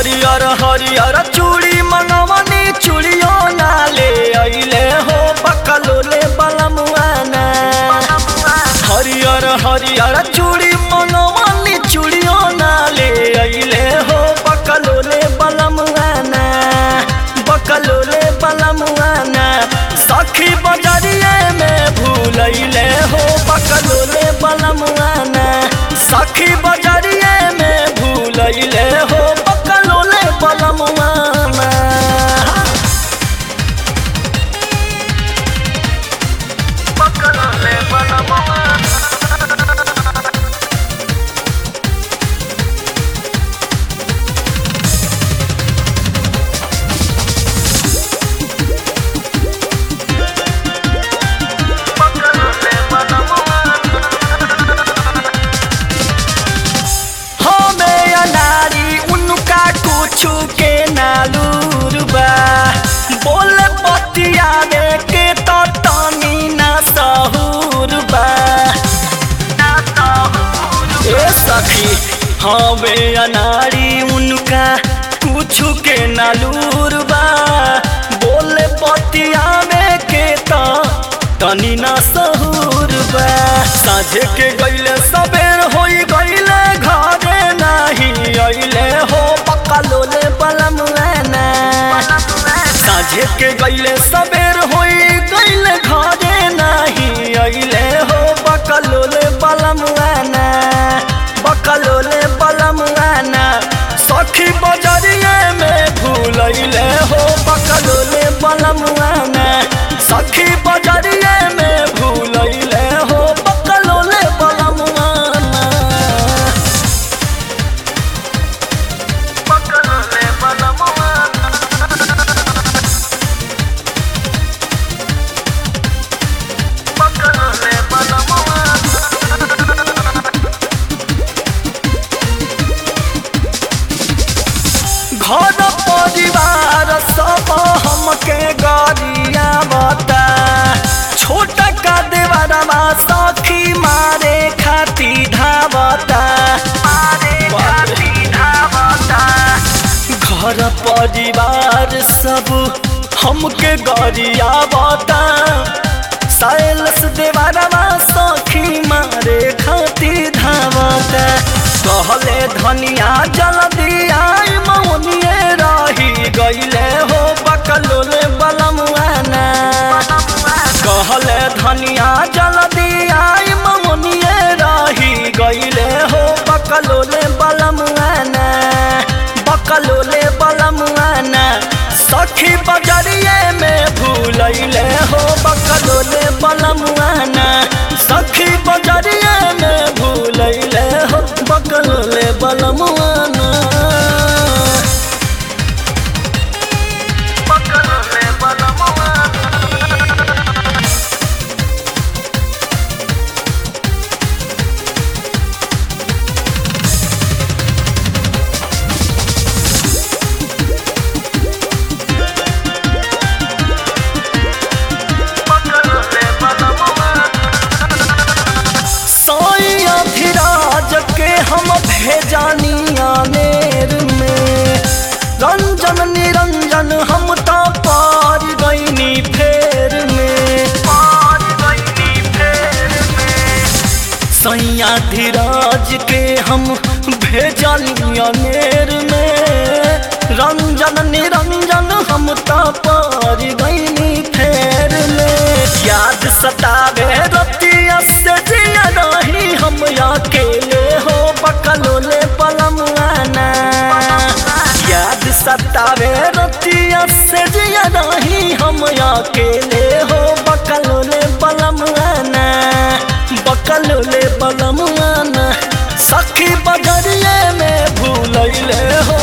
हरियर हरियर चूड़ी मंगवनी चूड़ियो ना ले अइले हो बकलोले बलमुआना हरियर हरियर चूड़ी मंगवनी चूड़ियो ना ले अइले हो बकलोले बलमुआना बकलोले बलमुआना सखी बजरिए में भूलैले हो बकलोले बलमुआना सखी बजरिए में भूलैले हो बकलोले बलमुआना बकलोले बलमुआना हमें अनारी उनका कुछ के नालूर बा बोल पतिया में के तो तनी ना सहूर बा ए सखी हमें अनारी उनका कुछ के नालूर बा बोल पतिया में के तो तनी ना सहूर बा साझे के गईले सबेर होई गईले घरे नाही अइले हो पक्का लोले बलम ना साझे के गईले सबेर होई गईले घरे नाही अइले हो पक्का लोले बलम ना बकलोले बलम ना सखी बजरिए में भूलैले हो बकलोले बलम ना सखी बजरिए में भूलैले हो बकलोले बलम ना बकलोले बलम बकलोले बलम घर परिवार सब हमके गरिया बता छोट का देवरवा सखी मारे खाती धावता घर परिवार सब हमके गरिया बता साइलस देवरवा सखी मारे खाती धावता कहले धनिया जल्दी आई मौनिए रही गईले हो बकलोले बलमुआना कहले धनिया जल्दी आई मौनिए रही गईले हो बकलोले बलमुआना बकलोले बलमुआना सखी बजरिए में भूलैले हो बकलोले बलमुआना सखी बजरिए में भूलैले हो बकलोले बलमुआना बकलोले बलमुआना साई अभिराज के हम भेजानिया मेर में रंजन निरंजन हम तो पार गईनी फेर में सैया धीराज के हम भेजलिया मेर में रंजन निरंजन हम तो पार गईनी फेर में याद सतावे रतिया से जिया नहीं हम अकेले हो बकलोले पलमुआना याद सतावे रतिया से जिया नहीं हम अकेले हो बकलोले पलमुआना बकलोले पलमुआना सखी बजरिए में भूलैले हो